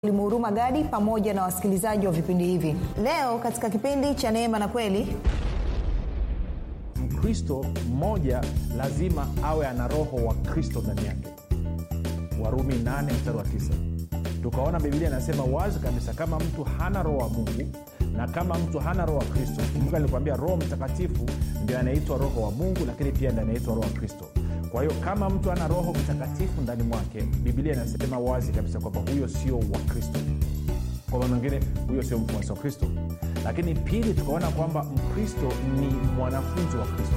mwalimu huruma gadi pamoja na wasikilizaji wa vipindi hivi leo katika kipindi cha neema na kweli mkristo mmoja lazima awe ana roho wa kristo ndani yake warumi 8 mstari wa 9 tukaona biblia inasema wazi kabisa kama mtu hana roho wa mungu na kama mtu hana roho wa kristo kumbuka nilikwambia roho mtakatifu ndio anaitwa roho wa mungu lakini pia ndio anaitwa roho wa kristo kwa hiyo kama mtu ana roho mtakatifu ndani mwake biblia inasema wazi kabisa kwamba huyo sio wa kristo kwa maana mengine huyo sio mfuasi wa kristo lakini pili tukaona kwamba mkristo ni mwanafunzi wa kristo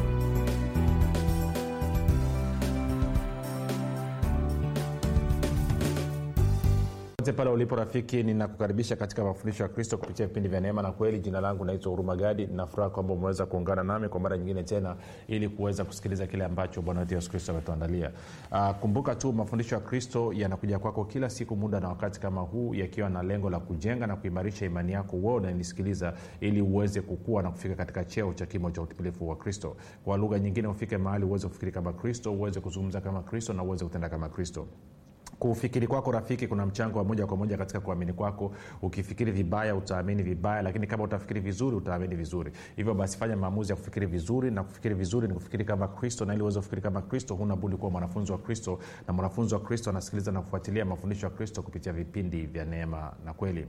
popote pale ulipo rafiki ninakukaribisha katika mafundisho ya kristo kupitia vipindi vya neema na kweli jina langu naitwa huruma gadi nafuraha kwamba umeweza kuungana nami kwa mara nyingine tena ili kuweza kusikiliza kile ambacho bwana wetu yesu kristo ametuandalia uh, kumbuka tu mafundisho ya kristo yanakuja kwako kila siku muda na wakati kama huu yakiwa na lengo la kujenga na kuimarisha imani yako uwe unanisikiliza ili uweze kukua na kufika katika cheo cha kimo cha utimilifu wa kristo kwa lugha nyingine ufike mahali uweze kufikiri kama kristo uweze kuzungumza kama kristo na uweze kutenda kama kristo kufikiri kwako rafiki kuna mchango wa moja kwa moja katika kuamini kwako ukifikiri vibaya utaamini vibaya lakini kama utafikiri vizuri utaamini vizuri hivyo basi fanya maamuzi ya kufikiri vizuri na kufikiri vizuri ni kufikiri kama kristo na ili uweze kufikiri kama kristo huna budi kuwa mwanafunzi wa kristo na mwanafunzi wa kristo anasikiliza na kufuatilia mafundisho ya kristo kupitia vipindi vya neema na kweli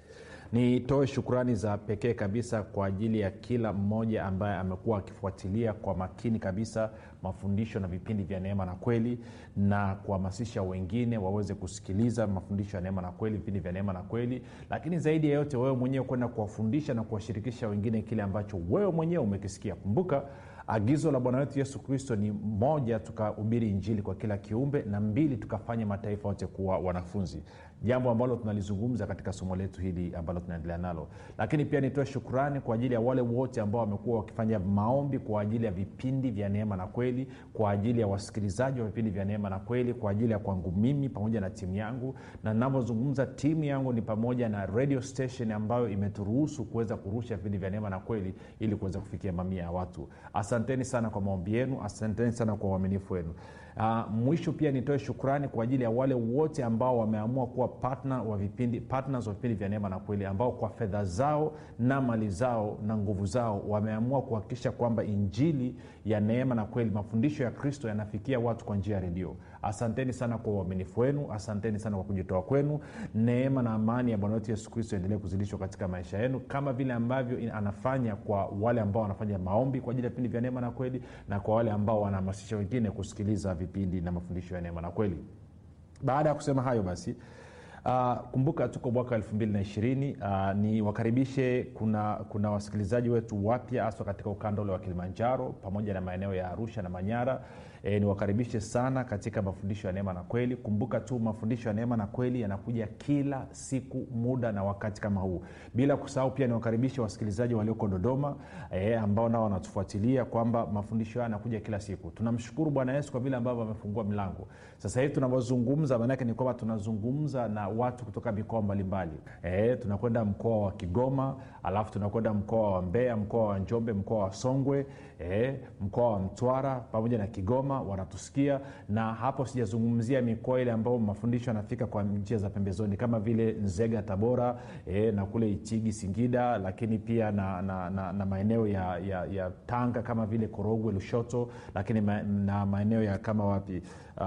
nitoe shukrani za pekee kabisa kwa ajili ya kila mmoja ambaye amekuwa akifuatilia kwa makini kabisa mafundisho na vipindi vya neema na kweli na kuhamasisha wengine waweze kusikiliza mafundisho ya neema na kweli vipindi vya neema na kweli lakini zaidi ya yote wewe mwenyewe kwenda kuwafundisha na kuwashirikisha wengine kile ambacho wewe mwenyewe umekisikia kumbuka agizo la bwana wetu yesu kristo ni moja tukahubiri injili kwa kila kiumbe na mbili tukafanya mataifa yote kuwa wanafunzi jambo ambalo tunalizungumza katika somo letu hili ambalo tunaendelea nalo lakini pia nitoe shukrani kwa ajili ya wale wote ambao wamekuwa wakifanya maombi kwa ajili ya vipindi vya neema na kweli kwa ajili ya wasikilizaji wa vipindi vya neema na kweli kwa ajili ya kwangu mimi pamoja na timu yangu na navyozungumza timu yangu ni pamoja na radio station ambayo imeturuhusu kuweza kurusha vipindi vya neema na kweli ili kuweza kufikia mamia ya watu asanteni sana kwa maombi yenu asanteni sana kwa uaminifu wenu uh, mwisho pia nitoe shukrani kwa ajili ya wale wote ambao wameamua kuwa partner wa vipindi, partners wa vipindi vya neema na kweli ambao kwa fedha zao na mali zao na nguvu zao wameamua kuhakikisha kwamba injili ya neema na kweli mafundisho ya kristo yanafikia watu kwa njia ya redio asanteni sana kwa uaminifu wenu asanteni sana kwa kujitoa kwenu neema na amani ya bwana wetu yesu kristo endelee kuzidishwa katika maisha yenu kama vile ambavyo anafanya kwa wale ambao wanafanya maombi kwa ajili ya vipindi vya neema na kweli na kwa wale ambao wanahamasisha wengine kusikiliza vipindi na mafundisho ya neema na kweli baada ya kusema hayo basi Uh, kumbuka tuko mwaka elfu mbili na ishirini uh, ni wakaribishe kuna kuna wasikilizaji wetu wapya haswa katika ukanda ule wa kilimanjaro pamoja na maeneo ya arusha na manyara e, niwakaribishe sana katika mafundisho ya neema na kweli kumbuka tu mafundisho ya neema na kweli yanakuja kila siku muda na wakati kama huu bila kusahau pia niwakaribishe wasikilizaji walioko dodoma e, ambao nao wanatufuatilia kwamba mafundisho hayo yanakuja kila siku tunamshukuru bwana yesu kwa vile ambavyo amefungua milango sasa hivi tunavyozungumza maanake ni kwamba tunazungumza na watu kutoka mikoa mbalimbali e, tunakwenda mkoa wa kigoma alafu tunakwenda mkoa wa mbeya mkoa wa njombe mkoa wa songwe e, mkoa wa mtwara pamoja na kigoma wanatusikia na hapo sijazungumzia mikoa ile ambayo mafundisho yanafika kwa njia za pembezoni kama vile nzega tabora e, na kule itigi singida lakini pia na, na, na, na maeneo ya, ya, ya tanga kama vile korogwe lushoto lakini ma, na maeneo ya kama wapi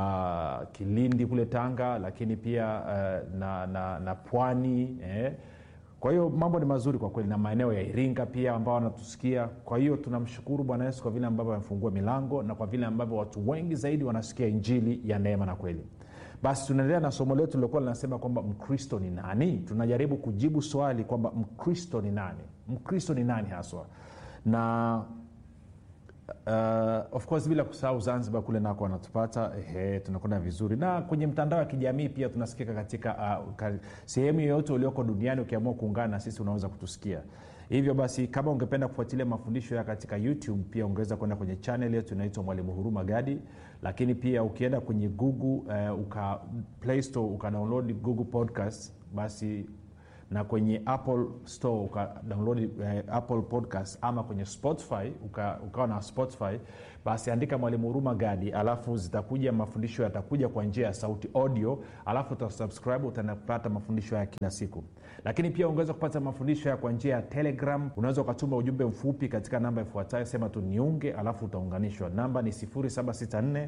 uh, kilindi kule tanga lakini pia uh, na, na, na pwani eh, kwa hiyo mambo ni mazuri kwa kweli na maeneo ya iringa pia ambao wanatusikia kwa hiyo tunamshukuru bwana yesu kwa vile ambavyo amefungua milango na kwa vile ambavyo watu wengi zaidi wanasikia injili ya neema na kweli basi tunaendelea na somo letu lilokuwa linasema kwamba mkristo ni nani tunajaribu kujibu swali kwamba mkristo ni nani mkristo ni nani haswa na uh, of course bila kusahau zanzibar kule nako wanatupata ehe, tunakwenda vizuri na kwenye mtandao wa kijamii pia tunasikika katika uh, ka, sehemu yoyote ulioko duniani ukiamua kuungana na sisi unaweza kutusikia hivyo basi kama ungependa kufuatilia mafundisho ya katika youtube pia ungeweza kwenda kwenye chanel yetu inaitwa mwalimu huruma gadi lakini pia ukienda kwenye google uh, uka play store ukadownload google podcast basi na kwenye apple store ukadownload eh, apple podcast ama kwenye spotify uka, ukawa na spotify basi andika mwalimu huruma gadi alafu zitakuja mafundisho yatakuja kwa njia ya sauti audio alafu utasubscribe utanapata mafundisho haya kila siku lakini pia ungeweza kupata mafundisho haya kwa njia ya telegram unaweza ukatuma ujumbe mfupi katika namba ifuatayo sema tu niunge alafu utaunganishwa namba ni 764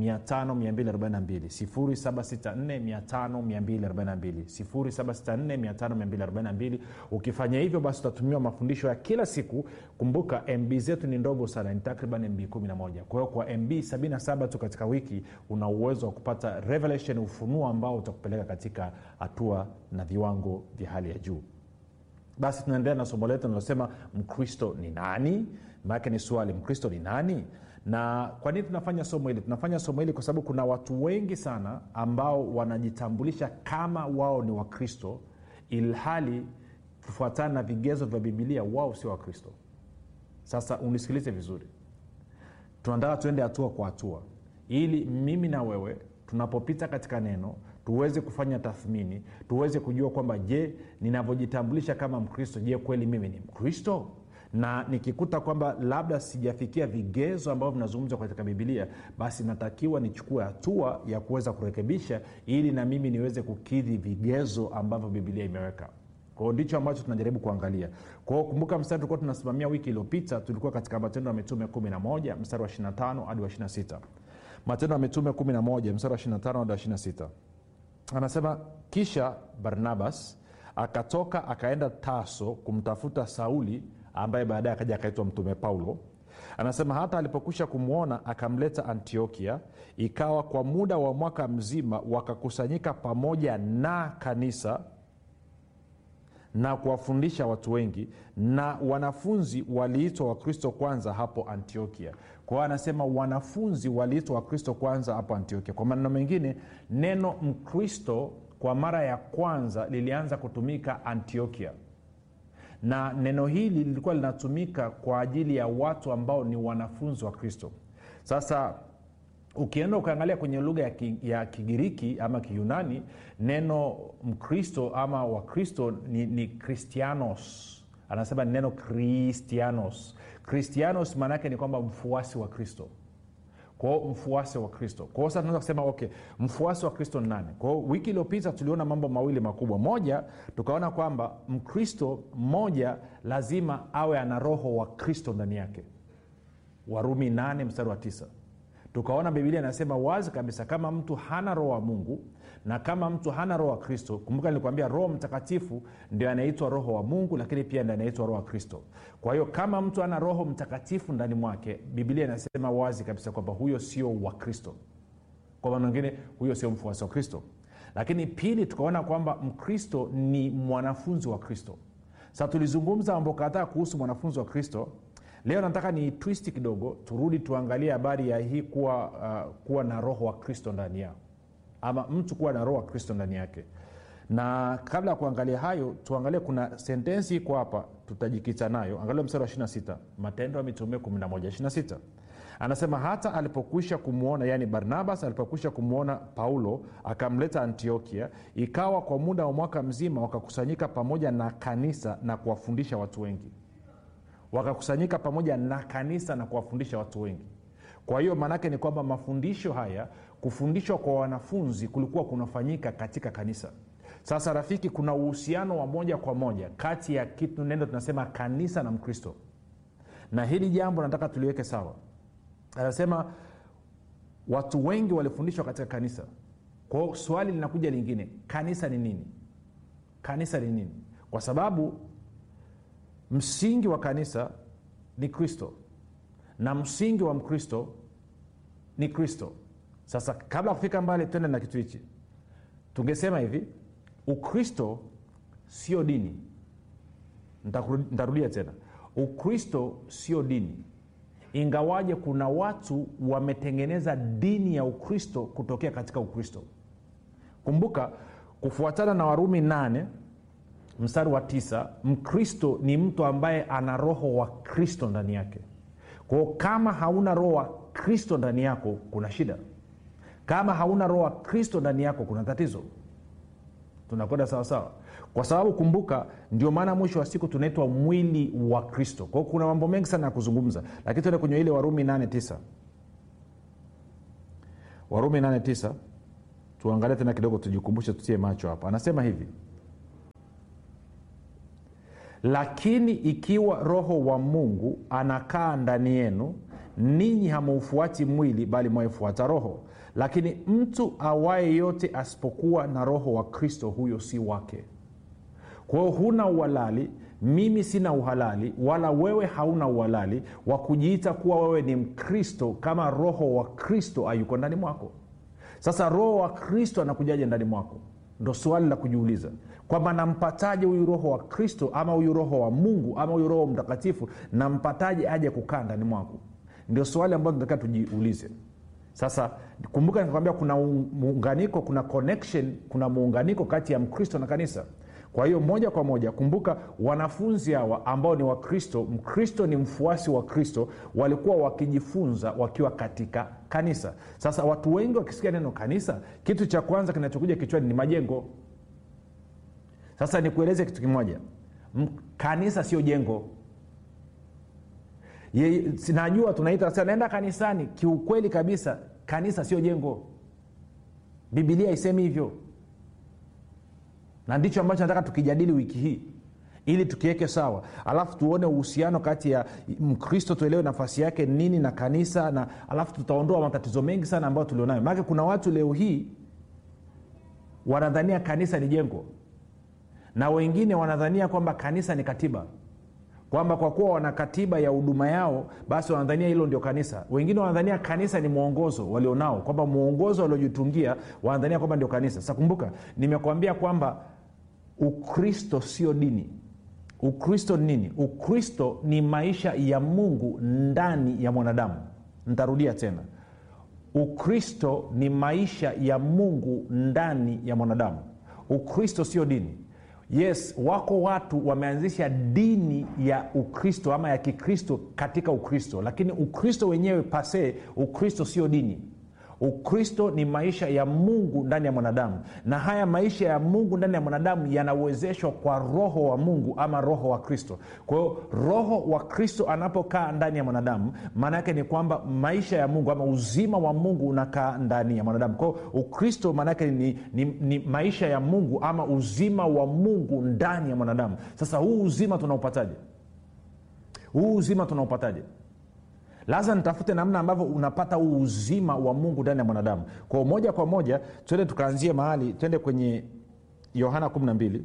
764 ukifanya hivyo basi utatumiwa mafundisho ya kila siku kumbuka mb zetu ni ndogo sana ni takriban mb 11 kwa hiyo kwa mb 77 tu katika wiki una uwezo wa kupata revelation ufunuo ambao utakupeleka katika hatua na viwango vya hali ya juu basi tunaendelea na somo letu linalosema mkristo ni nani maake ni swali mkristo ni nani na kwa nini tunafanya somo hili tunafanya somo hili kwa sababu kuna watu wengi sana ambao wanajitambulisha kama wao ni wakristo ilhali kufuatana na vigezo vya bibilia wao sio wakristo sasa unisikilize vizuri tunataka tuende hatua kwa hatua ili mimi na wewe tunapopita katika neno tuweze kufanya tathmini tuweze kujua kwamba je ninavyojitambulisha kama mkristo je kweli mimi ni mkristo na nikikuta kwamba labda sijafikia vigezo ambavyo vinazungumzwa katika bibilia basi natakiwa nichukue hatua ya kuweza kurekebisha ili na mimi niweze kukidhi vigezo ambavyo bibilia imeweka kwao ndicho ambacho tunajaribu kuangalia kwao kumbuka mstari tulikuwa tunasimamia wiki iliyopita tulikuwa katika matendo ya mitume 11 mstari wa 25 hadi wa 26 matendo ya mitume 11 mstari wa 25 hadi wa 26 anasema kisha barnabas akatoka akaenda taso kumtafuta sauli ambaye baadaye akaja akaitwa mtume paulo anasema hata alipokwisha kumwona akamleta antiokia ikawa kwa muda wa mwaka mzima wakakusanyika pamoja na kanisa na kuwafundisha watu wengi na wanafunzi waliitwa wakristo kwanza hapo antiokia kwa hiyo anasema wanafunzi waliitwa wakristo kwanza hapo antiokia kwa maneno mengine neno mkristo kwa mara ya kwanza lilianza kutumika antiokia na neno hili lilikuwa linatumika kwa ajili ya watu ambao ni wanafunzi wa kristo sasa ukienda ukaangalia kwenye lugha ya, ki, ya kigiriki ama kiyunani neno mkristo ama wakristo ni, ni kristianos anasema ni neno kristianos kristianos maanaake ni kwamba mfuasi wa kristo kwao mfuasi wa kristo kwao sasa tunaweza kusema okay mfuasi wa kristo ni nani kwao wiki iliyopita tuliona mambo mawili makubwa moja tukaona kwamba mkristo mmoja lazima awe ana roho wa kristo ndani yake warumi 8 mstari wa 9 tukaona bibilia inasema wazi kabisa kama mtu hana roho wa mungu na kama mtu hana roho wa kristo kumbuka nilikwambia roho mtakatifu ndio anaitwa roho wa mungu lakini pia ndio anaitwa roho wa kristo kwa hiyo kama mtu ana roho mtakatifu ndani mwake bibilia inasema wazi kabisa kwamba huyo sio wa kristo kwa maana wengine huyo sio mfuasi wa kristo lakini pili tukaona kwamba mkristo ni mwanafunzi wa kristo sa tulizungumza mambo kadhaa kuhusu mwanafunzi wa kristo leo nataka ni twisti kidogo turudi tuangalie habari ya hii kuwa, uh, kuwa na roho wa kristo ndani yao ama mtu kuwa na roho wa kristo ndani yake na kabla ya kuangalia hayo tuangalie kuna sentensi iko hapa tutajikita nayo angalia mstari wa 26 matendo ya mitume 1126 anasema hata alipokwisha kumwona yaani barnabas alipokwisha kumwona paulo akamleta antiokia ikawa kwa muda wa mwaka mzima wakakusanyika pamoja na kanisa na kuwafundisha watu wengi wakakusanyika pamoja na kanisa na kuwafundisha watu wengi kwa hiyo maanaake ni kwamba mafundisho haya kufundishwa kwa wanafunzi kulikuwa kunafanyika katika kanisa sasa rafiki kuna uhusiano wa moja kwa moja kati ya kitu nendo tunasema kanisa na mkristo na hili jambo nataka tuliweke sawa anasema watu wengi walifundishwa katika kanisa kwao swali linakuja lingine kanisa ni nini kanisa ni nini kwa sababu msingi wa kanisa ni kristo na msingi wa mkristo ni kristo sasa kabla ya kufika mbali twende na kitu hichi tungesema hivi ukristo sio dini ntarudia tena ukristo sio dini ingawaje kuna watu wametengeneza dini ya ukristo kutokea katika ukristo kumbuka kufuatana na warumi 8 mstari wa tisa mkristo ni mtu ambaye ana roho wa kristo ndani yake kwao kama hauna roho wa kristo ndani yako kuna shida kama hauna roho wa kristo ndani yako kuna tatizo tunakwenda sawasawa kwa sababu kumbuka ndio maana mwisho wa siku tunaitwa mwili wa kristo kwao kuna mambo mengi sana ya kuzungumza lakini tuende kwenye ile warumi 89 warumi 89 tuangalie tena kidogo tujikumbushe tutie macho hapa anasema hivi lakini ikiwa roho wa mungu anakaa ndani yenu ninyi hamaufuati mwili bali mwaifuata roho lakini mtu awaye yote asipokuwa na roho wa kristo huyo si wake kwa hiyo huna uhalali mimi sina uhalali wala wewe hauna uhalali wa kujiita kuwa wewe ni mkristo kama roho wa kristo ayuko ndani mwako sasa roho wa kristo anakujaje ndani mwako ndo swali la kujiuliza kwamba nampataje huyu roho wa kristo ama huyu roho wa mungu ama huyu roho mtakatifu nampataje aje kukaa ndani mwako ndio swali ambayo tunataka tujiulize sasa kumbuka nikakwambia kuna muunganiko kuna connection kuna muunganiko kati ya mkristo na kanisa kwa hiyo moja kwa moja kumbuka wanafunzi hawa ambao ni wakristo mkristo ni mfuasi wa kristo walikuwa wakijifunza wakiwa katika kanisa sasa watu wengi wakisikia neno kanisa kitu cha kwanza kinachokuja kichwani ni majengo sasa nikueleze kitu kimoja M- kanisa sio jengo Ye, najua tunaita sasa naenda kanisani kiukweli kabisa kanisa sio jengo bibilia isemi hivyo na ndicho ambacho nataka tukijadili wiki hii ili tukiweke sawa alafu tuone uhusiano kati ya mkristo tuelewe nafasi yake nini na kanisa na alafu tutaondoa matatizo mengi sana ambayo tulionayo maanake kuna watu leo hii wanadhania kanisa ni jengo na wengine wanadhania kwamba kanisa ni katiba kwamba kwa kuwa wana katiba ya huduma yao basi wanadhania hilo ndio kanisa wengine wanadhania kanisa ni mwongozo walionao kwamba mwongozo waliojitungia wanadhania kwamba ndio kanisa sasa kumbuka nimekwambia kwamba ukristo sio dini ukristo ni nini ukristo ni maisha ya mungu ndani ya mwanadamu ntarudia tena ukristo ni maisha ya mungu ndani ya mwanadamu ukristo sio dini yes wako watu wameanzisha dini ya ukristo ama ya kikristo katika ukristo lakini ukristo wenyewe pasee ukristo sio dini ukristo ni maisha ya mungu ndani ya mwanadamu na haya maisha ya mungu ndani ya mwanadamu yanawezeshwa kwa roho wa mungu ama roho wa kristo kwa hiyo roho wa kristo anapokaa ndani ya mwanadamu maana yake ni kwamba maisha ya mungu ama uzima wa mungu unakaa ndani ya mwanadamu kwao ukristo maana yake ni, ni, ni maisha ya mungu ama uzima wa mungu ndani ya mwanadamu sasa huu uzima tunaupataje huu uzima tunaupataje lazima nitafute namna ambavyo unapata huu uzima wa mungu ndani ya mwanadamu kwao moja kwa moja twende tukaanzie mahali twende kwenye yohana 12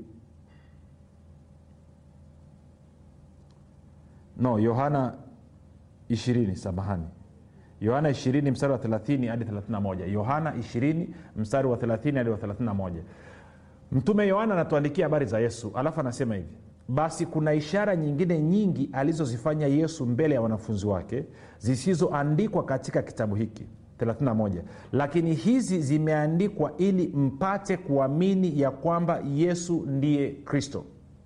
no yohana 20 samahani yohana 20 mstari wa 30 hadi 31 yohana 20 mstari wa 30 hadi wa 31 mtume yohana anatuandikia habari za yesu alafu anasema hivi basi kuna ishara nyingine nyingi alizozifanya yesu mbele ya wanafunzi wake zisizoandikwa katika kitabu hiki 31 lakini hizi zimeandikwa ili mpate kuamini ya kwamba yesu ndiye kristo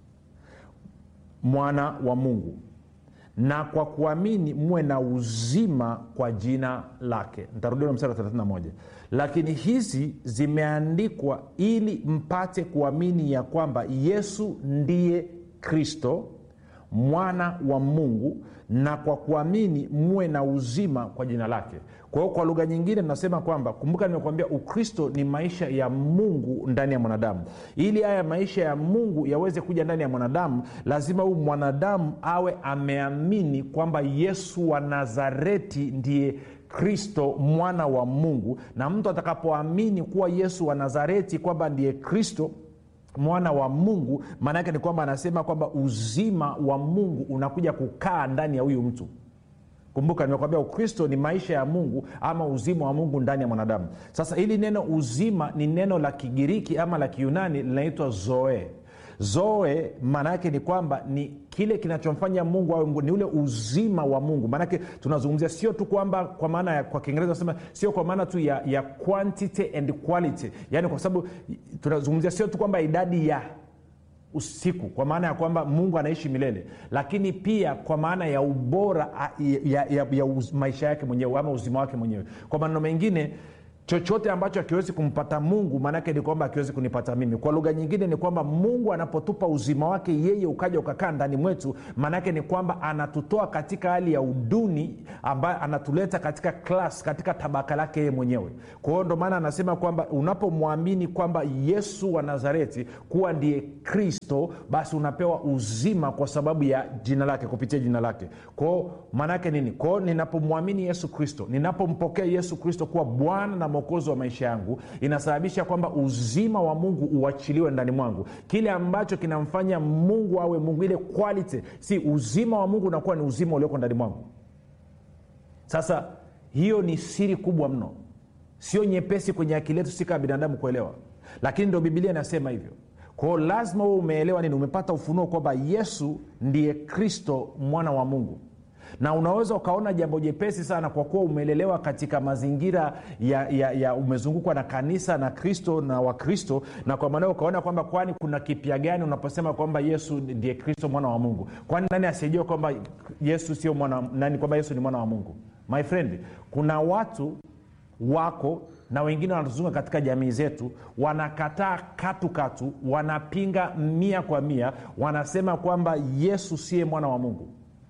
mwana wa mungu na kwa kuamini muwe na uzima kwa jina lake ntarudia mstari wa 31 lakini hizi zimeandikwa ili mpate kuamini ya kwamba yesu ndiye kristo mwana wa mungu na kwa kuamini muwe na uzima kwa jina lake kwa hiyo kwa lugha nyingine tunasema kwamba kumbuka nimekuambia ukristo ni maisha ya mungu ndani ya mwanadamu ili haya maisha ya mungu yaweze kuja ndani ya mwanadamu lazima huyu mwanadamu awe ameamini kwamba yesu wa nazareti ndiye kristo mwana wa mungu na mtu atakapoamini kuwa yesu wa nazareti kwamba ndiye kristo mwana wa mungu maana yake ni kwamba anasema kwamba uzima wa mungu unakuja kukaa ndani ya huyu mtu kumbuka nimekwambia ukristo ni maisha ya mungu ama uzima wa mungu ndani ya mwanadamu sasa hili neno uzima ni neno la kigiriki ama la kiunani linaitwa zoe zoe maana yake ni kwamba ni kile kinachomfanya mungu awe mungu ni ule uzima wa mungu maanake tunazungumzia sio tu kwamba kwa maana ya kwa kiingereza nasema sio kwa maana tu ya, ya quantity and quality yaani kwa sababu tunazungumzia sio tu kwamba idadi ya usiku kwa maana ya kwamba mungu anaishi milele lakini pia kwa maana ya ubora ya, ya, ya, ya uz, maisha yake mwenyewe ama uzima wake mwenyewe kwa maneno mengine chochote ambacho akiwezi kumpata mungu maanaake ni kwamba akiwezi kunipata mimi kwa lugha nyingine ni kwamba mungu anapotupa uzima wake yeye ukaja ukakaa ndani mwetu maanaake ni kwamba anatutoa katika hali ya uduni ambayo anatuleta katika klas katika tabaka lake yeye mwenyewe kwa hiyo ndo maana anasema kwamba unapomwamini kwamba yesu wa nazareti kuwa ndiye kristo basi unapewa uzima kwa sababu ya jina lake kupitia jina lake kwao maanaake nini kwao ninapomwamini yesu kristo ninapompokea yesu kristo kuwa bwana na mwokozi wa maisha yangu inasababisha kwamba uzima wa mungu uachiliwe ndani mwangu kile ambacho kinamfanya mungu awe mungu ile quality si uzima wa mungu unakuwa ni uzima ulioko ndani mwangu sasa hiyo ni siri kubwa mno sio nyepesi kwenye akili yetu si kama binadamu kuelewa lakini ndo bibilia inasema hivyo kwao lazima huwe umeelewa nini umepata ufunuo kwamba yesu ndiye kristo mwana wa mungu na unaweza ukaona jambo jepesi sana kwa kuwa umelelewa katika mazingira ya, ya, ya umezungukwa na kanisa na kristo na wakristo na kwa maanao ukaona kwamba kwani kuna kipya gani unaposema kwamba yesu ndiye kristo mwana wa mungu kwani nani asijua kwamba yesu sio mwana nani kwamba yesu ni mwana wa mungu my friend kuna watu wako na wengine wanatuzunga katika jamii zetu wanakataa katu katu wanapinga mia kwa mia wanasema kwamba yesu siye mwana wa mungu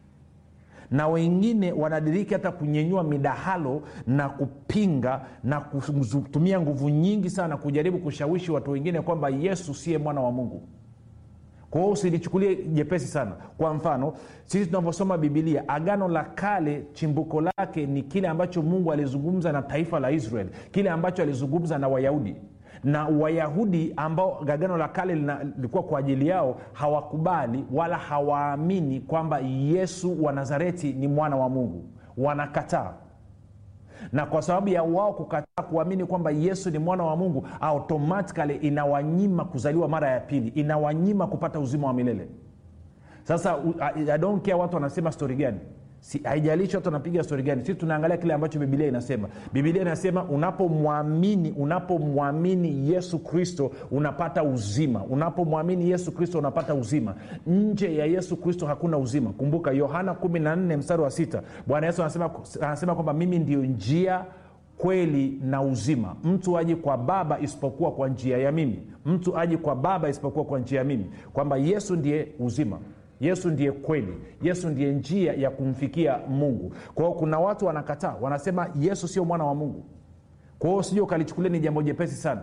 na wengine wanadiriki hata kunyenyua midahalo na kupinga na kutumia nguvu nyingi sana kujaribu kushawishi watu wengine kwamba yesu siye mwana wa mungu kwa hiyo usilichukulie jepesi sana kwa mfano sisi tunavyosoma bibilia agano la kale chimbuko lake ni kile ambacho mungu alizungumza na taifa la israel kile ambacho alizungumza na wayahudi na wayahudi ambao agano la kale lilikuwa kwa ajili yao hawakubali wala hawaamini kwamba yesu wa nazareti ni mwana wa mungu wanakataa na kwa sababu ya wao kukataa kuamini kwamba yesu ni mwana wa mungu automatikali inawanyima kuzaliwa mara ya pili inawanyima kupata uzima wa milele sasa I, I don't care watu wanasema stori gani si, haijalishi watu wanapiga stori gani sisi tunaangalia kile ambacho bibilia inasema bibilia inasema unapomwamini unapomwamini yesu kristo unapata uzima unapomwamini yesu kristo unapata uzima nje ya yesu kristo hakuna uzima kumbuka yohana 14 mstari wa sita bwana yesu anasema, anasema kwamba mimi ndio njia kweli na uzima mtu aji kwa baba isipokuwa kwa njia ya mimi mtu aji kwa baba isipokuwa kwa njia ya mimi kwamba yesu ndiye uzima yesu ndiye kweli yesu ndiye njia ya kumfikia mungu kwa hiyo kuna watu wanakataa wanasema yesu sio mwana wa mungu kwa hiyo sija ukalichukulia ni jambo jepesi sana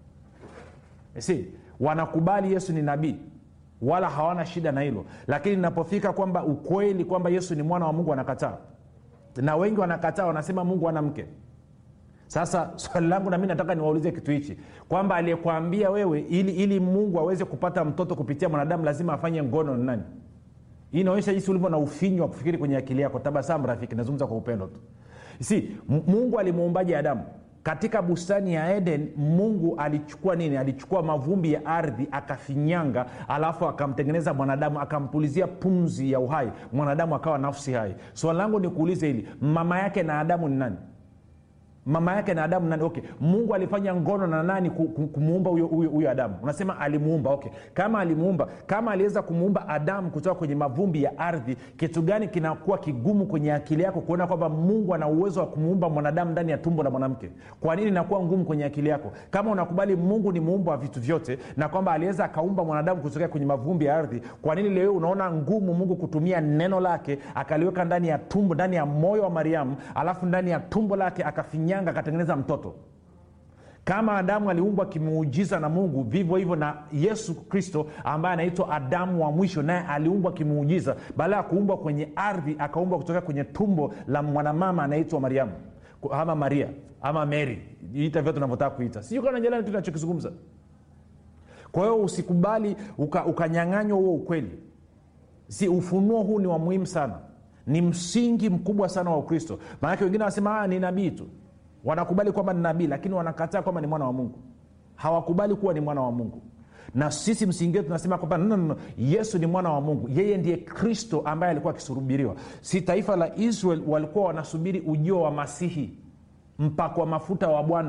si wanakubali yesu ni nabii wala hawana shida na hilo lakini inapofika kwamba ukweli kwamba yesu ni mwana wa mungu wanakataa na wengi wanakataa wanasema mungu ana mke sasa swali langu nami nataka niwaulize kitu hichi kwamba aliyekwambia wewe ili ili mungu aweze kupata mtoto kupitia mwanadamu lazima afanye ngono ni nani hii inaonyesha jinsi ulivyo na ufinyu wa kufikiri kwenye akili yako tabasamu rafiki nazungumza kwa upendo tu si mungu alimuumbaji adamu katika bustani ya eden mungu alichukua nini alichukua mavumbi ya ardhi akafinyanga alafu akamtengeneza mwanadamu akampulizia pumzi ya uhai mwanadamu akawa nafsi hai swali langu ni kuulize hili mama yake na adamu ni nani mama yake na adamu nani okay mungu alifanya ngono na nani kumuumba huyo adamu unasema alimuumba okay kama alimuumba kama aliweza kumuumba adamu kutoka kwenye mavumbi ya ardhi kitu gani kinakuwa kigumu kwenye akili yako kuona kwamba mungu ana uwezo wa kumuumba mwanadamu ndani ya tumbo la mwanamke kwa nini inakuwa ngumu kwenye akili yako kama unakubali mungu ni muumba wa vitu vyote na kwamba aliweza akaumba mwanadamu kutokea kwenye mavumbi ya ardhi kwa nini leo unaona ngumu mungu kutumia neno lake akaliweka ndani ya tumbo ndani ya moyo wa mariamu alafu ndani ya tumbo lake akafinya nyanga akatengeneza mtoto kama adamu aliumbwa kimuujiza na mungu vivyo hivyo na yesu kristo ambaye anaitwa adamu wa mwisho naye aliumbwa kimuujiza baada ya kuumbwa kwenye ardhi akaumbwa kutoka kwenye tumbo la mwanamama anaitwa mariamu ama maria ama mary ita vyote unavyotaka kuita sijui kana jalani tu nachokizungumza kwa hiyo usikubali ukanyang'anywa uka huo ukweli si ufunuo huu ni wa muhimu sana ni msingi mkubwa sana wa ukristo maanake wengine wanasema ni nabii tu wanakubali kwamba ni nabii lakini wanakataa kwamba ni mwana wa mungu hawakubali kuwa ni mwana wa mungu na sisi msingi wetu tunasema kwamba no, no, no. yesu ni mwana wa mungu yeye ndiye kristo ambaye alikuwa akisubiriwa si taifa la israel walikuwa wanasubiri ujio wa masihi mpakwa mafuta wa bwana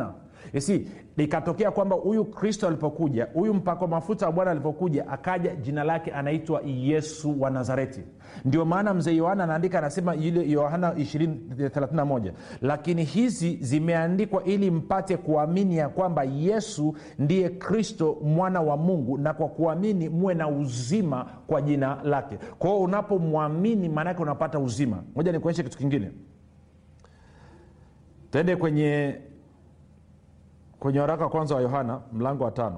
si ikatokea kwamba huyu kristo alipokuja huyu mpako mafuta wa bwana alipokuja akaja jina lake anaitwa yesu wa nazareti ndio maana mzee yohana anaandika anasema ile yohana 231 lakini hizi zimeandikwa ili mpate kuamini ya kwamba yesu ndiye kristo mwana wa mungu na kwa kuamini muwe na uzima kwa jina lake kwa hiyo unapomwamini maanaake unapata uzima moja nikuonyeshe kitu kingine tende kwenye kwenye waraka wa kwanza wa yohana mlango wa tano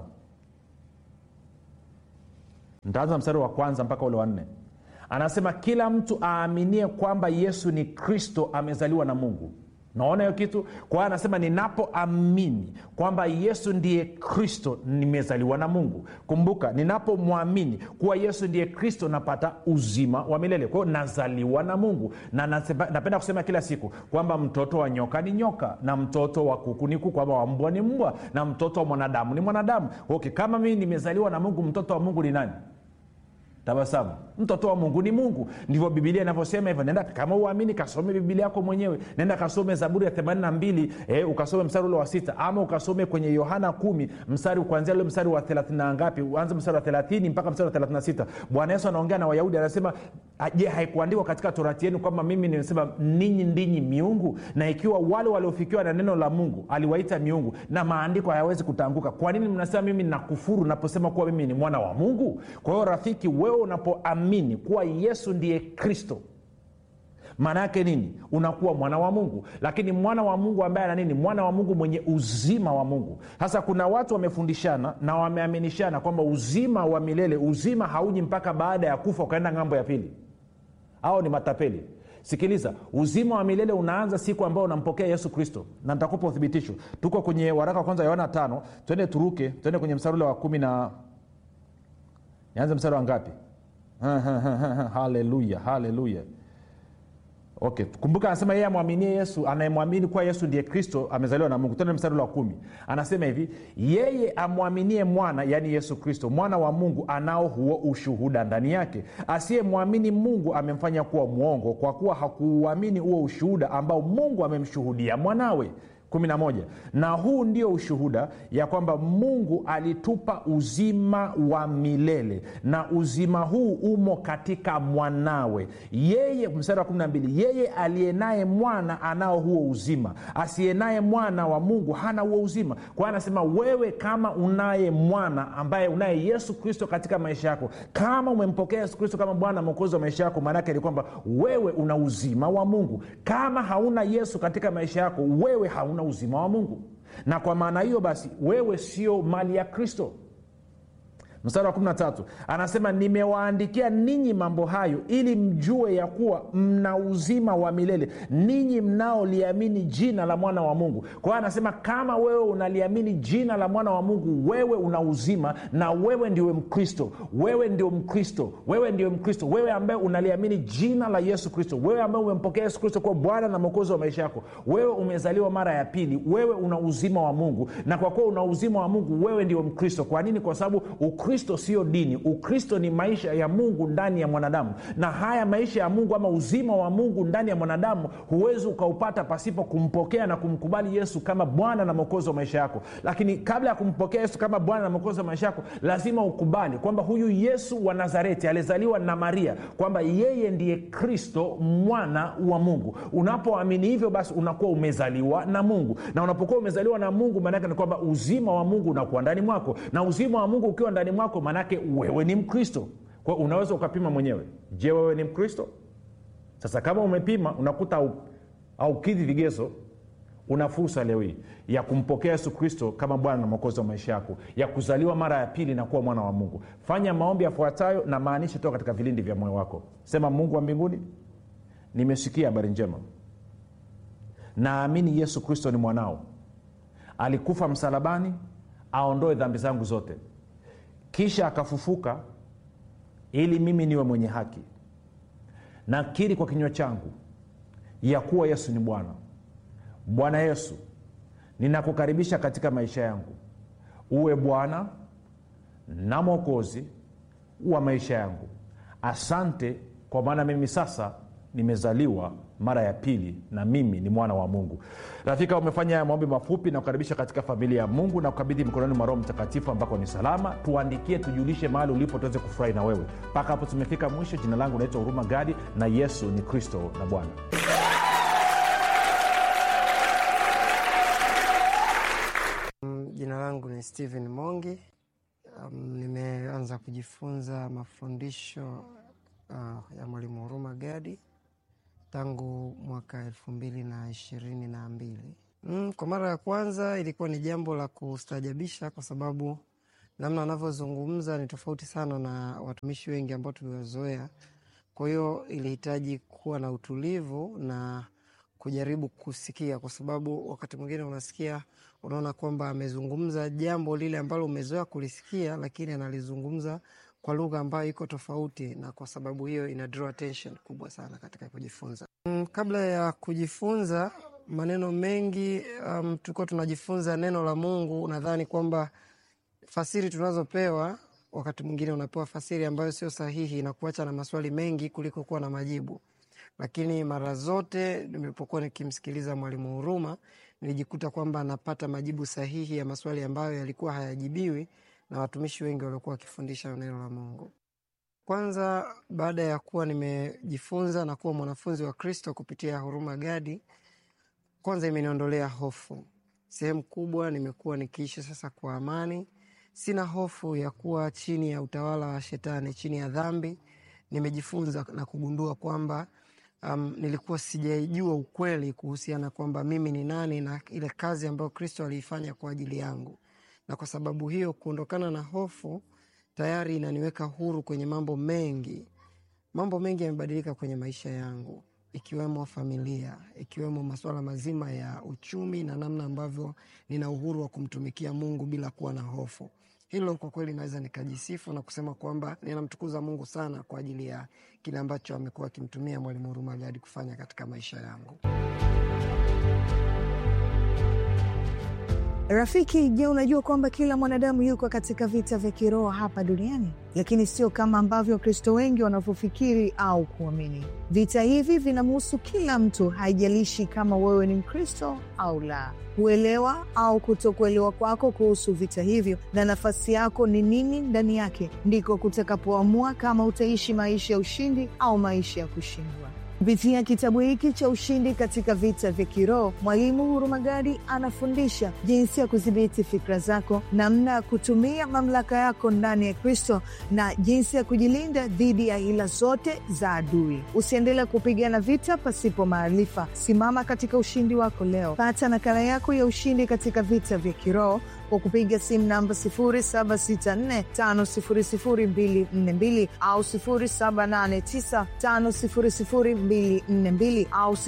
ntaanza mstari wa kwanza mpaka ule wa nne anasema kila mtu aaminie kwamba yesu ni kristo amezaliwa na mungu naona hiyo kitu kwa hiyo anasema ninapoamini kwamba yesu ndiye kristo nimezaliwa na mungu kumbuka ninapomwamini kuwa yesu ndiye kristo napata uzima wa milele kwa hiyo nazaliwa na mungu na nasema, napenda kusema kila siku kwamba mtoto wa nyoka ni nyoka na mtoto wa kuku ni kuku kwamba wa mbwa ni mbwa na mtoto wa mwanadamu ni mwanadamu okay kama mimi nimezaliwa na mungu mtoto wa mungu ni nani tabasamu mtoto wa mungu ni mungu ndivyo bibilia inavyosema hivyo nenda kama uamini kasome bibilia yako mwenyewe nenda kasome zaburi ya 82 eh, ukasome mstari ule wa sita ama ukasome kwenye yohana kumi mstari kuanzia ule mstari wa 30 na ngapi uanze mstari wa 30 mpaka mstari wa 36 bwana yesu anaongea na wayahudi anasema je haikuandikwa katika torati yenu kwamba mimi nimesema ninyi ndinyi miungu na ikiwa wale waliofikiwa na neno la mungu aliwaita miungu na maandiko hayawezi kutanguka kwa nini mnasema mimi nakufuru naposema kuwa mimi ni mwana wa mungu kwa hiyo rafiki wewe unapoamini kuwa yesu ndiye kristo maana yake nini unakuwa mwana wa mungu lakini mwana wa mungu ambaye ana nini mwana wa mungu mwenye uzima wa mungu sasa kuna watu wamefundishana na wameaminishana kwamba uzima wa milele uzima hauji mpaka baada ya kufa ukaenda ng'ambo ya pili au ni matapeli sikiliza uzima wa milele unaanza siku ambayo unampokea yesu kristo na nitakupa uthibitisho tuko kwenye waraka wa kwanza yohana tano twende turuke twende kwenye mstari ule wa kumi na nianze mstari wa ngapi haleluya haleluya okay kumbuka anasema yeye amwaminie yesu anayemwamini kuwa yesu ndiye kristo amezaliwa na mungu tende mstari wa kumi anasema hivi yeye amwaminie mwana yaani yesu kristo mwana wa mungu anao huo ushuhuda ndani yake asiyemwamini mungu amemfanya kuwa mwongo kwa kuwa hakuuamini huo ushuhuda ambao mungu amemshuhudia mwanawe 11 na huu ndio ushuhuda ya kwamba mungu alitupa uzima wa milele na uzima huu umo katika mwanawe yeye mstari wa 12 yeye aliyenaye mwana anao huo uzima asiyenaye mwana wa mungu hana huo uzima kwa hiyo anasema wewe kama unaye mwana ambaye unaye yesu kristo katika maisha yako kama umempokea yesu kristo kama bwana mwokozi wa maisha yako maanaake ni kwamba wewe una uzima wa mungu kama hauna yesu katika maisha yako wewe hauna uzima wa mungu na kwa maana hiyo basi wewe sio mali ya kristo mstari wa 13 anasema nimewaandikia ninyi mambo hayo ili mjue ya kuwa mna uzima wa milele ninyi mnaoliamini jina la mwana wa mungu kwa hiyo anasema kama wewe unaliamini jina la mwana wa mungu wewe una uzima na wewe ndiwe mkristo wewe ndio mkristo wewe ndio mkristo wewe ambaye unaliamini jina la yesu kristo wewe ambaye umempokea yesu kristo kuwa bwana na mwokozi wa maisha yako wewe umezaliwa mara ya pili wewe una uzima wa mungu na kwa kuwa una uzima wa mungu wewe ndio mkristo kwa nini kwa sababu ukristo sio dini ukristo ni maisha ya mungu ndani ya mwanadamu na haya maisha ya mungu ama uzima wa mungu ndani ya mwanadamu huwezi ukaupata pasipo kumpokea na kumkubali yesu kama bwana na mwokozi wa maisha yako lakini kabla ya kumpokea yesu kama bwana na mwokozi wa maisha yako lazima ukubali kwamba huyu yesu wa nazareti alizaliwa na maria kwamba yeye ndiye kristo mwana wa mungu unapoamini hivyo basi unakuwa umezaliwa na mungu na unapokuwa umezaliwa na mungu maanaake ni kwamba uzima wa mungu unakuwa ndani mwako na uzima wa mungu ukiwa ndani mwako maanake wewe ni mkristo kwa unaweza ukapima mwenyewe je wewe ni mkristo sasa kama umepima unakuta au, aukidhi vigezo una fursa leo hii ya kumpokea yesu kristo kama bwana na mwokozi wa maisha yako ya kuzaliwa mara ya pili na kuwa mwana wa mungu fanya maombi yafuatayo na maanisha toka katika vilindi vya moyo wako sema mungu wa mbinguni nimesikia habari njema naamini yesu kristo ni mwanao alikufa msalabani aondoe dhambi zangu zote kisha akafufuka ili mimi niwe mwenye haki nakiri kwa kinywa changu ya kuwa yesu ni bwana bwana yesu ninakukaribisha katika maisha yangu uwe bwana na mwokozi wa maisha yangu asante kwa maana mimi sasa nimezaliwa mara ya pili na mimi ni mwana wa mungu rafika umefanya haya maombi mafupi na kukaribisha katika familia ya mungu na kukabidhi mikononi mwa roho mtakatifu ambako ni salama tuandikie tujulishe mahali ulipo tuweze kufurahi na wewe mpaka hapo tumefika mwisho jina langu naitwa huruma gadi na yesu ni kristo na bwana Mm, Jina langu ni Steven Mongi. Um, nimeanza kujifunza mafundisho uh, ya Mwalimu Huruma Gadi tangu mwaka elfu mbili na ishirini na mbili. Mm, kwa mara ya kwanza ilikuwa ni jambo la kustajabisha kwa sababu namna anavyozungumza ni tofauti sana na watumishi wengi ambao tuliwazoea. Kwa hiyo ilihitaji kuwa na utulivu na kujaribu kusikia, kwa sababu wakati mwingine unasikia, unaona kwamba amezungumza jambo lile ambalo umezoea kulisikia, lakini analizungumza kwa lugha ambayo iko tofauti, na kwa sababu hiyo ina draw attention kubwa sana katika kujifunza. Mm, kabla ya kujifunza maneno mengi um, tulikuwa tunajifunza neno la Mungu, nadhani kwamba fasiri tunazopewa wakati mwingine unapewa fasiri ambayo sio sahihi na kuacha na maswali mengi kuliko kuwa na majibu. Lakini mara zote nilipokuwa nikimsikiliza Mwalimu Huruma nilijikuta kwamba anapata majibu sahihi ya maswali ambayo yalikuwa hayajibiwi na watumishi wengi waliokuwa wakifundisha neno la Mungu. Kwanza, baada ya kuwa nimejifunza na kuwa mwanafunzi wa Kristo kupitia Huruma Gadi, kwanza imeniondolea hofu. Sehemu kubwa nimekuwa nikiishi sasa kwa amani, sina hofu ya kuwa chini ya utawala wa Shetani, chini ya dhambi. Nimejifunza na kugundua kwamba um, nilikuwa sijaijua ukweli kuhusiana kwamba mimi ni nani na ile kazi ambayo Kristo aliifanya kwa ajili yangu, na kwa sababu hiyo kuondokana na hofu tayari inaniweka huru kwenye mambo mengi. Mambo mengi yamebadilika kwenye maisha yangu, ikiwemo familia, ikiwemo masuala mazima ya uchumi na namna ambavyo nina uhuru wa kumtumikia Mungu bila kuwa na hofu. Hilo kwa kweli naweza nikajisifu na kusema kwamba ninamtukuza Mungu sana kwa ajili ya kile ambacho amekuwa akimtumia Mwalimu Huruma Gadi kufanya katika maisha yangu. Rafiki, je, unajua kwamba kila mwanadamu yuko katika vita vya kiroho hapa duniani, lakini sio kama ambavyo Wakristo wengi wanavyofikiri au kuamini. Vita hivi vinamhusu kila mtu, haijalishi kama wewe ni Mkristo au la. Kuelewa au kutokuelewa kwako kuhusu vita hivyo na nafasi yako ni nini ndani yake, ndiko kutakapoamua kama utaishi maisha ya ushindi au maisha ya kushindwa. Kupitia kitabu hiki cha Ushindi katika Vita vya Kiroho, Mwalimu Huruma Gadi anafundisha jinsi ya kudhibiti fikra zako, namna ya kutumia mamlaka yako ndani ya Kristo na jinsi ya kujilinda dhidi ya hila zote za adui. Usiendelee kupigana vita pasipo maarifa. Simama katika ushindi wako leo. Pata nakala yako ya Ushindi katika Vita vya Kiroho kwa kupiga simu namba 0764500242 au 0789500242 au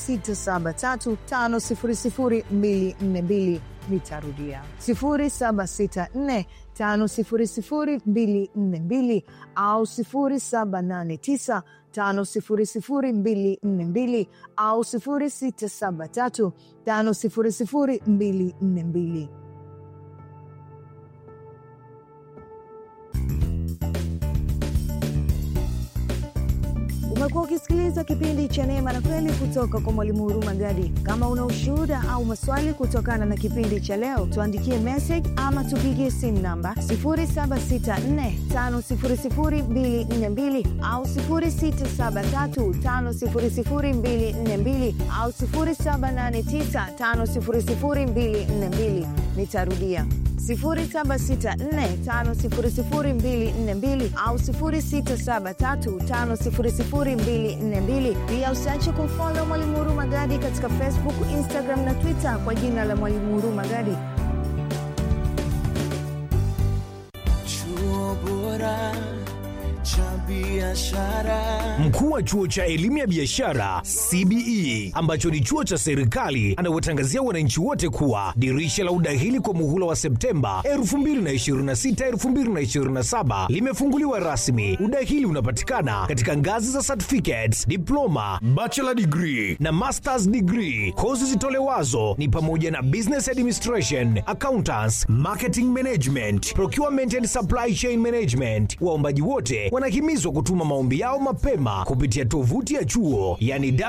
0673500242. Nitarudia 0764500242 au 0789 500242 au 0673 500242. Umekuwa ukisikiliza kipindi cha Neema na Kweli kutoka kwa Mwalimu Huruma Gadi. Kama una ushuhuda au maswali kutokana na kipindi cha leo, tuandikie message ama tupigie simu namba 0764500242 au 0673500242 au 0789500242. Nitarudia 0764500242 au 0673500242. Pia usiache kumfolo Mwalimu Huruma Gadi katika Facebook, Instagram na Twitter kwa jina la Mwalimu Huruma Gadi. Chuo bora cha biashara. Mkuu wa chuo cha elimu ya biashara CBE ambacho ni chuo cha serikali anawatangazia wananchi wote kuwa dirisha la udahili kwa muhula wa Septemba 2026 2027 limefunguliwa rasmi. Udahili unapatikana katika ngazi za certificates, diploma, bachelor degree na masters degree. Kozi zitolewazo ni pamoja na business administration, accountants, marketing management, procurement and supply chain management. Waombaji wote wanahimizwa wanahimizwa kutuma maombi yao mapema kupitia tovuti ya chuo yani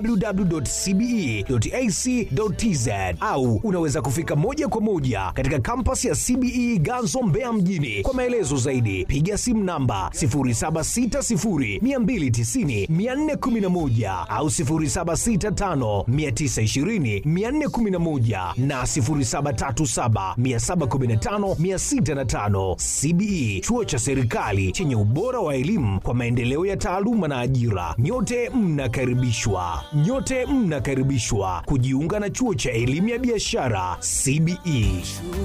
www.cbe.ac.tz au unaweza kufika moja kwa moja katika kampasi ya CBE Ganzo Mbeya mjini. Kwa maelezo zaidi piga simu namba 0760290411 au 0765920411 na 0737715605. CBE chuo cha serikali chenye ubora wa elimu kwa maendeleo ya taaluma na ajira. Nyote mnakaribishwa, nyote mnakaribishwa kujiunga na chuo cha elimu ya biashara CBE.